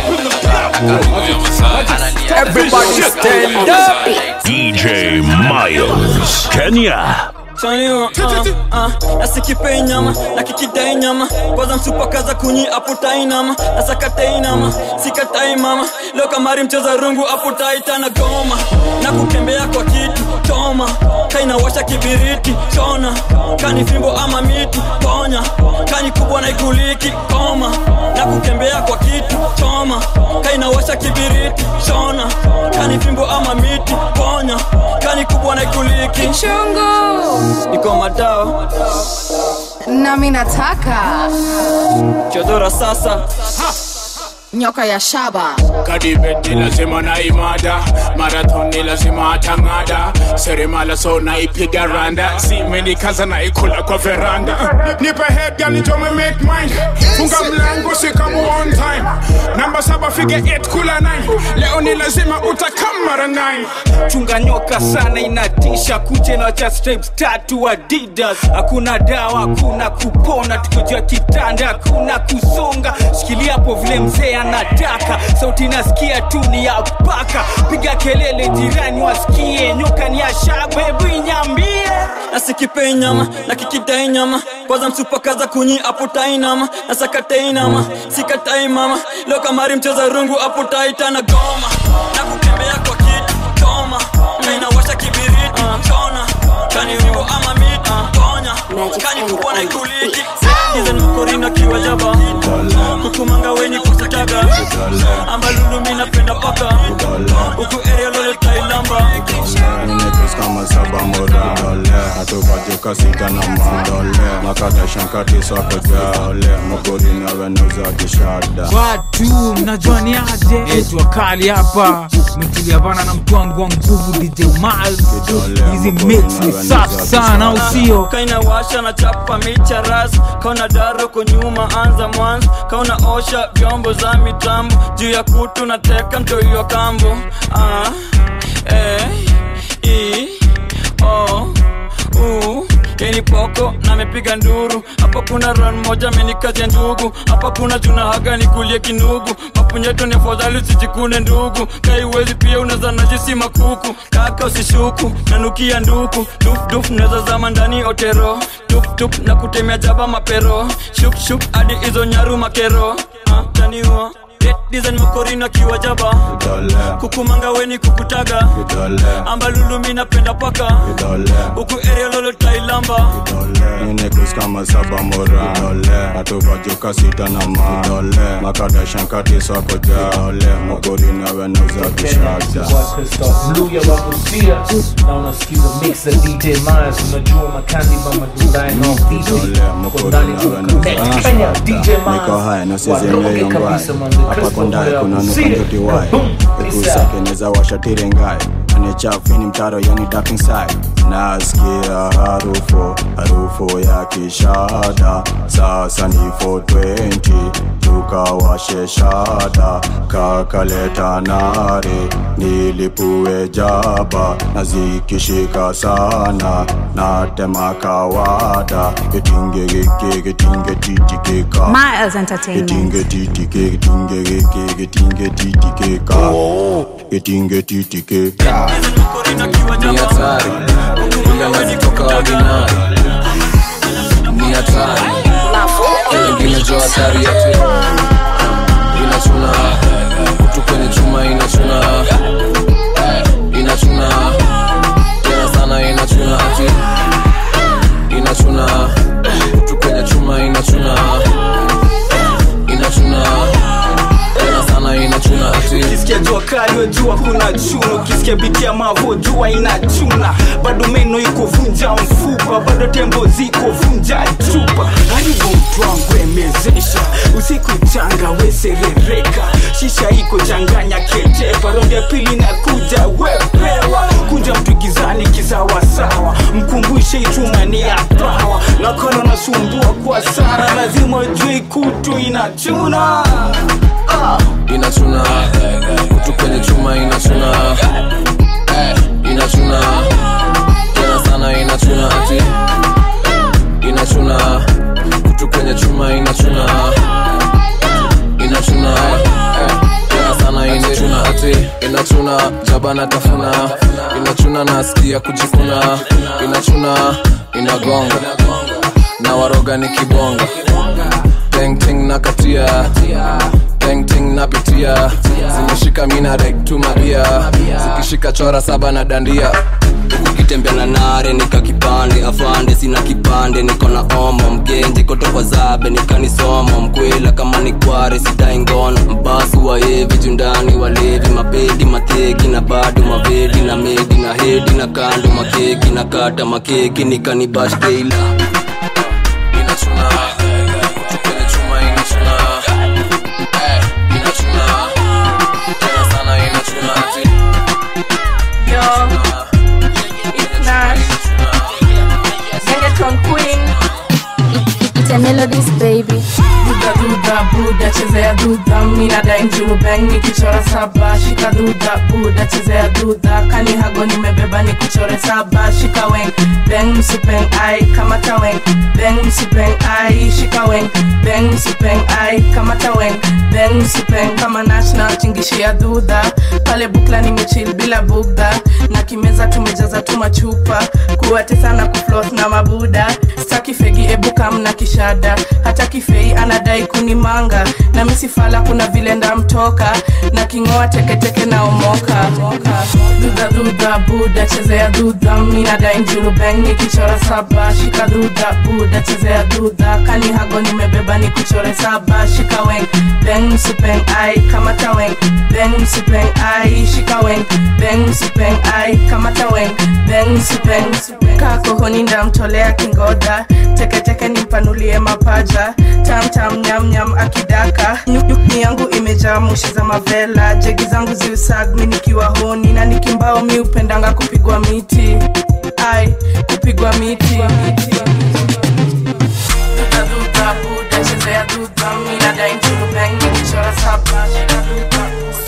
rungu ya masai Everybody stand up. DJ Miles, Kenya. Chanio, uh, uh, nasikipei nyama na kikidai nyama kwanza msupakaza kunyi aputai nama nasakatai nama sikatai mama leo kamari mcheza rungu aputai tana goma na kukembea kwa kitu choma kainawasha kibiriti chona kani fimbo ama miti ponya kani kubwa na ikuliki koma na kukembea kwa kitu choma kainawasha kibiriti chona kani fimbo ama miti ponya kani kubwa na ikuliki Chungu. niko madao nami nataka chodora sasa nyoka ya shaba kadibet ni lazima na imada marathon ni lazima atang'ada seremala so naipiga randa simenikaza naikula kwa veranda nipe head gal nitome make mine funga mlango sikamu on time namba saba fige 8 kula 9 leo ni lazima utakam mara 9 chunga nyoka sana inatisha kuche na cha stripes tatu adidas hakuna dawa hakuna kupona tukojua kitanda hakuna kusonga shikilia hapo vile mzee anataka sauti nasikia tu ni ya paka piga kelele jirani wasikie nyoka ni ya shabebu inyambie nasikipei nyama na kikidai nyama kwanza msupakaza kunyi aputai nama na sakatai nama sikatai mama leo kamari mcheza rungu aputaitana goma na kutembea kwa kiti toma na inawasha kibiriti chona kani vivo ama miti ponya kani kubwa na ikuliki izen makorina kiwa jaba kukumanga weni kusitaga ambalulu minapenda paka huku area lole tailamba Ninekus kama saba mora Atupajuka sita na ma Makata shankati swako jale Mokori na wenauza kishada watu mnajua ni aje jua kali hapa metulia bana na mtu wangu wa nguvu dj Miles. hizi mix ni safi sana au sio kaina washa na chapa micha ras kauna daro kunyuma anza mwanzo kauna osha vyombo za mitambo juu ya kutu na teka mtoiwa kambo ah, eh, i, o, u yeni poko na mepiga nduru hapa kuna ran moja amenikazia ndugu hapa kuna juna haga nikulie kinugu mapunyeto ni afadhali usijikune ndugu kaiwezi pia unaweza najisi makuku kaka usishuku nanukia nduku dufduf naweza zama ndani otero tuptup na kutemea jaba mapero shukshuk hadi hizo nyaru makero ah, taniua design makorina kiwa jaba kukumanga weni kukutaga ambalulu mi napenda paka huku area lolo tailamba Ninekus kama saba mora Atupajuka sita na ma Makata shankati swako jale Mokori na wenauza kishada mluya wa kusia na unasikiza mix za dj Myers unajua makandi mama julai no DJ kondani tuconnect Kenya DJ niko Myers haya waroge nosizemeyongwae kabisa man the hapa Crystal kondae Boy kuna wa Busia. nukanjotiwae ekusakeneza washatire ngae anechafini mtaro yani dapping side nasikia harufu harufu ya kishada sasa ni 420 tukawashe shada kakaleta nare nilipue jaba na zikishika sana natema kawada getingegeke getingetititika Miles Entertainment. getingetitike getingegeke getingetititika getingetitike ni hatari ila nazitoka ordinary ni hatari wengine jo hatari yate inachuna kutu kwenye chuma inachuna inachuna tena sana inachuna ati inachuna kutu kwenye chuma inachuna inachuna tena sana inachuna ati ukisikia jua kali wejua kuna chuna ukisikia biti ya mavo jua inachuna bado meno iko vunja mfupa bado tembo ziko vunja chupa haribu mtwangu emezesha usiku changa weserereka shisha iko changanya ketepa rondi ya pili na kuja wepewa kunja mtu gizani kisawasawa mkumbushe ichuma ni ya pawa nakona nasumbua kwa sana lazima ujue kutu inachuna ah. inachuna kutu kwenye chuma inachuna inachuna tena sana inachuna ati inachuna kutu kwenye chuma inachuna inachuna tena sana inachuna ati inachuna jabana tafuna inachuna nasikia kujikuna inachuna inagonga na waroga ni kibonga tengting na katia tengting napitia zimeshika mina rek tu mabia zikishika chora saba na dandia ukitembea na nare nika kipande afande sina kipande niko na omo mgenji kotokwa zabe nikanisomo mkwela kama ni kware sidai ngono mbasi waevi jundani walevi mapedi mateki na bado mavedi na medi na hedi na kando makeki na kata makeki nikanibash teila inachuna kutu kwenye chuma inachuna Eh, inachuna tena sana inachuna ati Yo, it's Nash. Gengeton Queen. It's a melodies baby Duda duda buda chezea duda mina dai mjuu bang nikichora saba shika duda buda chezea duda kani hago nimebeba nikuchore saba shika weng beng msipeng ai kamata weng beng msipeng ai shika weng beng msipeng ai kamata weng beng msipeng kama national tingishia dhudha pale bukla nimechil bila bugdha na kimeza tumejaza tu machupa kuwatesa na kufloth na mabuda staki fegi ebuka mna kishada hata kifei anadai kunimanga na misifala kuna vile ndamtoka na kingoa teketeke na omoka dhudha dhudha buda chezea dhudha minadai njuru beng nikichora saba shika dhudha buda chezea dhudha kani hago nimebeba ni kuchore saba shika weng beng msipeng ai kamata weng beng msipeng ai shika weng beng msipeng ai kamata weng beng msipeng kakohoni ndamtolea kingoda teketeke nimpanulie mapaja tamtam nyamnyam akidaka nyukni yangu imejaa mushi za mavela jegi zangu ziusagmi nikiwa honi na nikimbao mi upendanga kupigwa miti ai kupigwa miti Duda, duda, buda, chezea duda, mina dai njuru bang, nikichora saba, shika duda.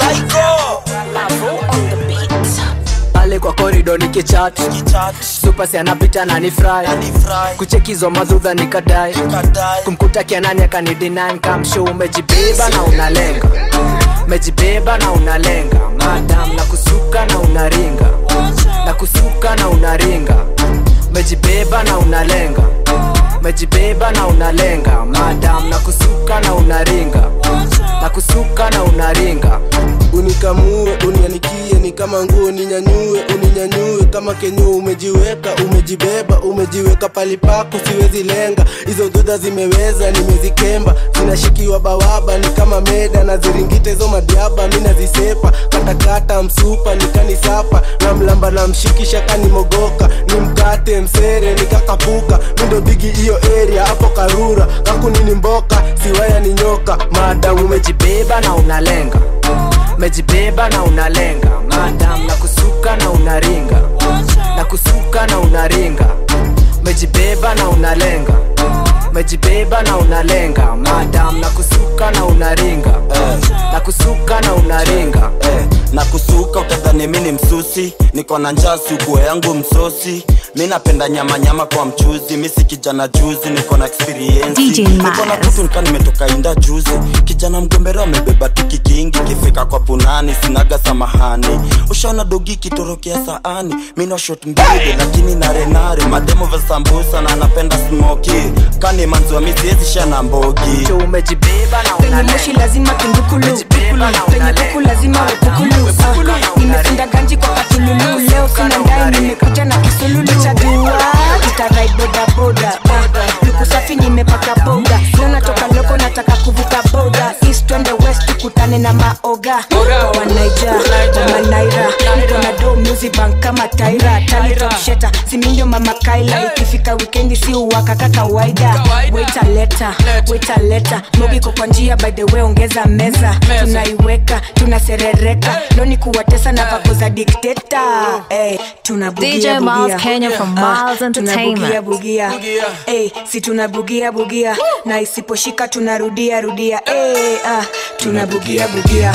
pale kwa korido nikichat supasi anapita na ni fry kuchekizwa madhudha nikadai kumkuta kianani akanidinai kamsho umejibeba na unalenga umejibeba na unalenga madam na kusuka na unaringa na kusuka na unaringa umejibeba na unalenga umejibeba na unalenga madam na kusuka na unaringa na kusuka na unaringa unikamue unianikie ni kama nguo ninyanyue uninyanyue kama kenyo umejiweka umejibeba umejiweka pali pako siwezi lenga hizo dudha zimeweza nimezikemba zinashikiwa bawaba ni kama meda na ziringite hizo madiaba mi nazisepa katakata msupa nikanisapa na mlamba na mshikisha kanimogoka ni mkate msere nikakapuka mindo bigi hiyo area hapo karura kakunini mboka siwaya ni nyoka maadamu umejibeba na unalenga umejibeba na unalenga madam na kusuka na unaringa na kusuka na unaringa umejibeba na unalenga umejibeba na unalenga madam na kusuka na unaringa na kusuka na unaringa na kusuka utadhani mi ni msusi niko na njaa sukuo yangu msosi mi napenda nyama nyama kwa mchuzi mi si kijana juzi niko na experience DJ niko na kutu nika nimetoka inda juzi kijana mgombero amebeba tiki kingi kifika kwa punani sinaga samahani ushaona dogi kitorokea saani mi na shot mbili lakini narenare mademo vya sambusa na anapenda smoki kani manziwa mi siwezi shana mbogi umejibeba na penye moshi lazima kindukulu penye kuku lazima wepukulu Ah, nimefunga ganji kwa katululu leo sina ndai nimekuja na kisululu cha dua itarai bodaboda Ah, luku safi nimepaka boda leo natoka loko nataka kuvuka boda east twende west tukutane na maoga kwa wanaija wamanaira niko na do music bank kama taira talitopsheta simindio mama kaila ikifika wikendi si uwaka ka kawaida waita leta waita leta mogiko kwa njia by the way ongeza meza tunaiweka tunaserereka loni kuwatesa na vako za dikteta hey, tunabugia DJ Miles bugia. Kenya from Ah, Miles tunabugia Entertainment. bugia hey, si tunabugia bugia na isiposhika tunarudia rudia hey, ah, tunabugia bugia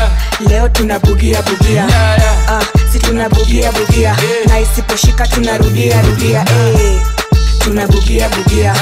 leo tunabugia bugia ah, si tunabugia bugia na isiposhika tunarudia rudia hey, tunabugia bugia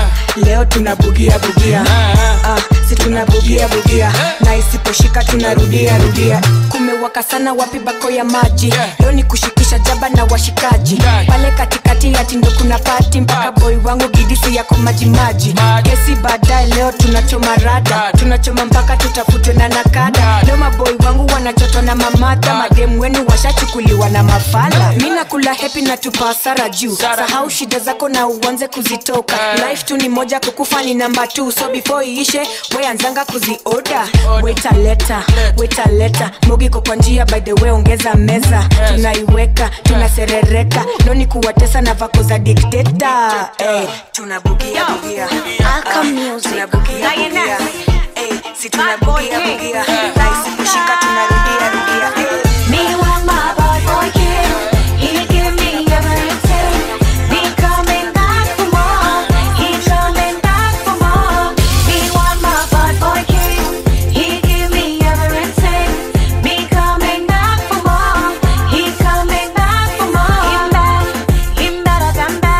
leo tunabugia bugia ah, si tunabugia bugia na isiposhika tunarudia rudia kumewaka sana wapi bako ya maji leo ni kushikisha jaba na washikaji pale katikati ya tindo kuna pati mpaka boy wangu gidisi yako majimaji kesi baadaye leo tunachoma rada tunachoma mpaka tutafutwe na nakada leo maboy wangu wanachotwa na mamata mademu wenu washachukuliwa na mafala mi nakula hepi na tupa hasara juu sahau shida zako na uanze kuzitoka life tu ni moja kukufa ni namba t so before iishe weanzanga kuzioda wetaleta wetaleta mogiko kwa njia by the way ongeza meza tunaiweka tunaserereka loni kuwatesa na vako za dikteta hey, tunabugia bugia Ah, tunabugia bugia hey, si tunabugia bugia na isiposhika tunarudia rudia hey. Me want my bad boy kid. He give me everything. Be coming back for more. He coming back for more. Me want my bad boy kid. He give me everything. Be coming back for more. He coming back for more. Him back, him better than back.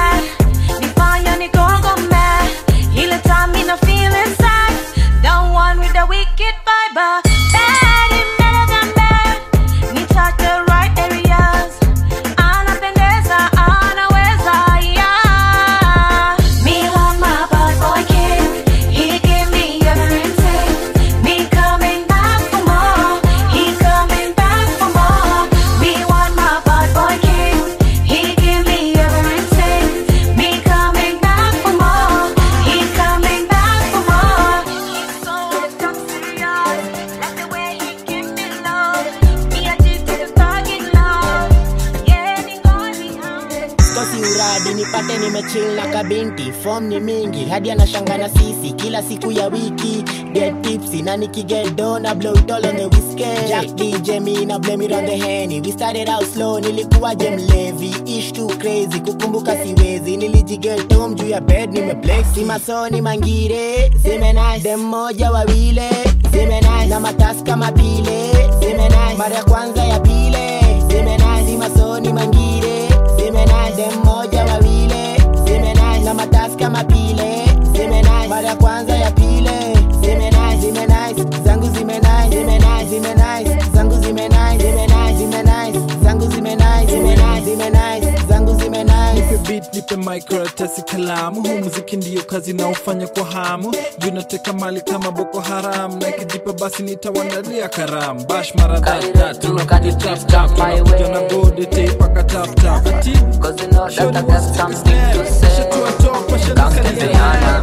si uradi nipate nimechill na kabinti fom ni mingi hadi anashanga na sisi kila siku ya wiki get tipsy na nikigedo na blow it all on the whiskey Jack DJ me na blame it on the henny we started out slow nilikuwa je mlevi ish too crazy kukumbuka siwezi nilijigetom juu ya bed nimeblex si masoni mangire zime nice dem moja wawile zime nice na matasi kama pile zime nice mara ya kwanza ya pile zime nice si masoni mangire zime nice dem moja wawile zime nice na matasi kama pile zime nice mara ya kwanza ya pile zime nice zime nice zangu zime nice zime nice zime nice zangu zime nice zime nice zime nice zangu zime nice zime nice zime nice zangu zime nice nipe beat nipe microtesi kalamu huu muziki ndiyo kazi naofanya kwa hamu juu nateka mali kama boko haram na ikijipa basi nitawandalia karamu bash mara tata tunakuja tap tap tunakuja na gode tape paka tap tap ati shoni wants to take a step shatua top washalukalia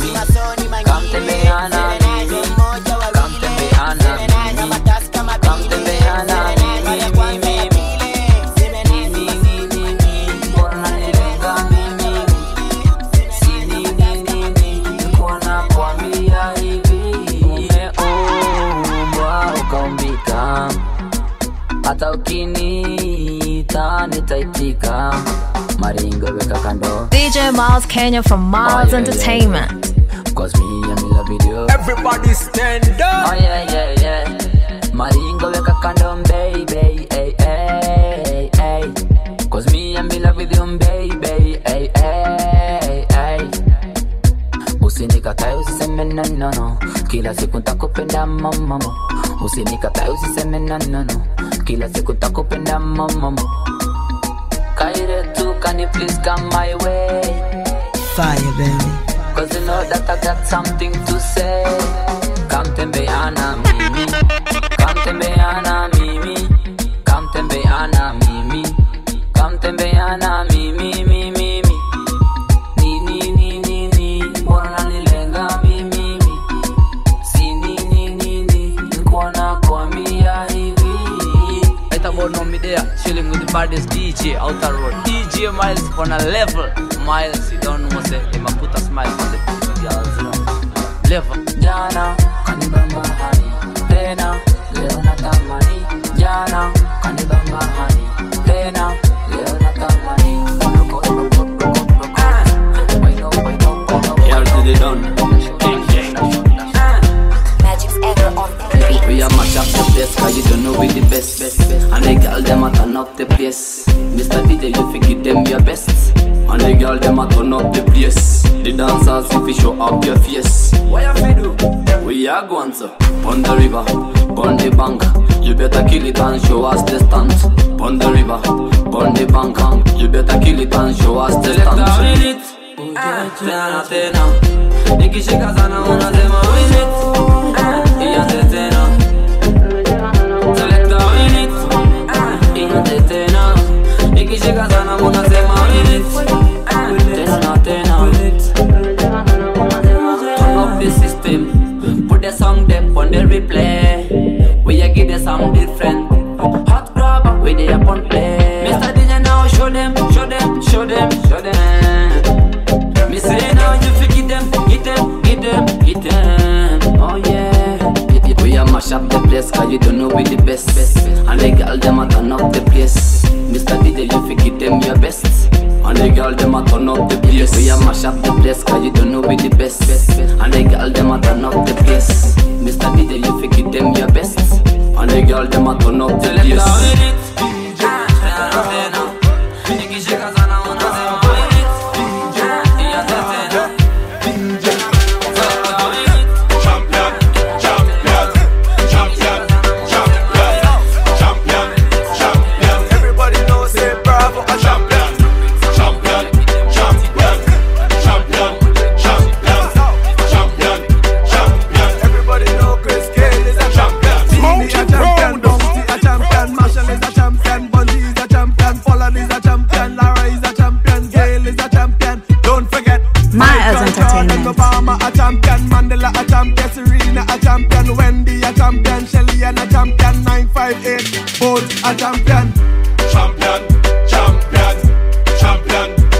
hata ukiniita nitaitika maringo weka kando DJ Miles Kenya from Miles Oh, yeah, yeah, Entertainment. Cause me and me love video Everybody stand up Oh yeah yeah yeah Maringo weka kando baby hey, hey, hey. Cause me and me love with you baby hey, hey, hey. Usinikatae usiseme no no no Kila siku ntakupenda mama Usinikatae usiseme no no no Kila siku ntakupenda mama Kaire tu can you please come my way Fire baby Cause you know that I got something to say Come tembeana mimi Come tembeana mimi Come tembeana mimi Come tembeana mimi mimi mimi Ni ni ni ni ni Mbona unanilenga mimi mimi Si ni ni ni ni Nikuwa nakwambia hivi Right about now, me there, chilling with the baddest DJ outer road. DJ Miles on a level. Miles, you don't know, say, him a put a smile on the girls, you know. Level. Jana kanibamba hani tena leo natamani jana kanibamba hani tena leo natamani Here to the done. We are match up the place Cause you don't know we the best And the girl them a turn up the place Mr. DJ you fi give them your best And the girl them a turn up the place The dancers if you show up your face What you fi do? We are going to On the river, on the bank You better kill it and show us the stunt On the river, on the bank You better kill it and show us the stunt Tena tena. Nikishika sana unasema win it. Ianze tena. Selecta win it. Ianze tena. Nikishika sana unasema win it. Tena na tena Turn up the system Put the song them on the replay We a give the song different Hot grab we they up on play Mr. DJ now show them, show them, show them, show them Me say now you fi get them, get them, get them, get them Oh yeah We a mash up the place cause you don't know we the best And the girl them a turn up the place Mr. DJ you fi get them your best And the girl them a turn up the place We a mash up the place cause you don't know we the best And the girl them a turn up the place Mr. DJ you fi get them your best And the girl them a turn up the place Everybody knows say bravo a champion. Champion, champion, champion, champion, champion, champion. Everybody know Chris Cale is a champion. Tini a champion, Bounty a champion, Marshall is a champion, Bunty is a champion, Pollard is a champion, Lara is a champion, Gail is a champion. Don't forget, Miles Michael Jordan, Entertainment. Obama a champion, Mandela a champion, Serena a champion, Wendy a champion, Shelly and a champion, 958, both a champion. Champion, champion, champion,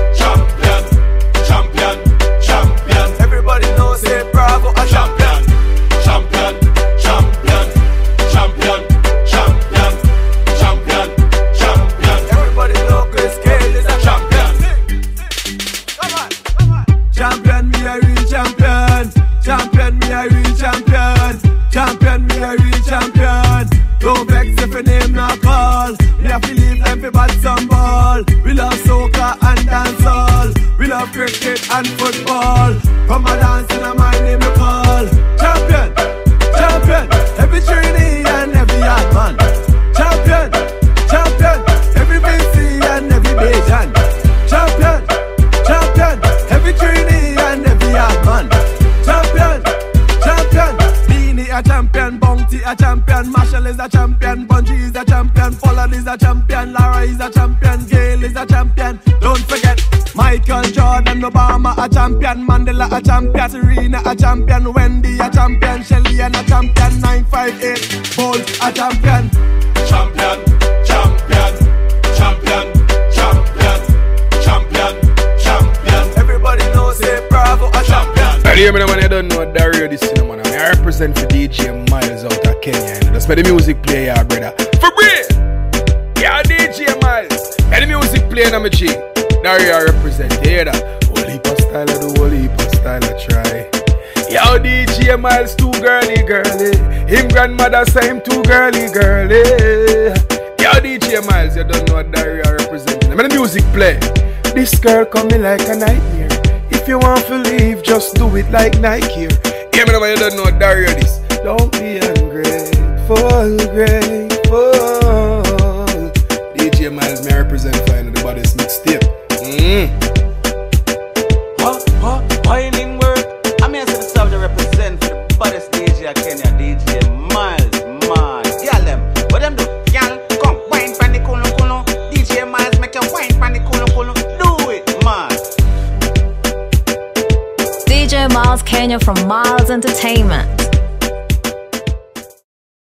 cricket and football. From a dance in a my name you call. Champion, champion, every Trini and every yard man. Champion, champion, every BC and every Bajan. Champion, champion, every Trini and every yard man. Champion, champion, Beanie a champion, Bounty a champion, Marshall is a champion, Bungie is a champion, Pollard is a champion, Lara is a champion, Gail is a champion. Don't forget Michael Jordan, Obama a champion, Mandela a champion, Serena a champion, Wendy a champion, Shelly and a champion, 958 Bolt a champion. Champion, champion, champion, champion, champion, champion. Everybody knows say Bravo a champion. Well, hear me now, man. I don't know Dario this cinema. Man. I represent for DJ Miles out of Kenya. You know. That's where the music play, yeah, brother. For real. Yeah, DJ Miles. And the music play, now, my G. Dario I represent. You hear that? Whole heap of style, I do whole heap of style, I try. Yo, DJ Miles, too girly, girly. Him grandmother say him too girly, girly. Yo, DJ Miles, you don't know what Dario I represent. I mean, the music play. This girl coming like a nightmare. If you want to leave, just do it like Nike here. Hear me now, man, you don't know what Dario this. Don't be ungrateful, grateful. DJ Miles, may I represent fine the body's mixtape. Mm. Huh? Huh? Whining word. I mean, I said the subject represent for the baddest DJ of Kenya, DJ Miles, man. Yeah, them. What them do? Y'all come wine pan the kuno kuno. DJ Miles make you wine pan the kuno kuno. Do it, man. DJ Miles Kenya from Miles Entertainment.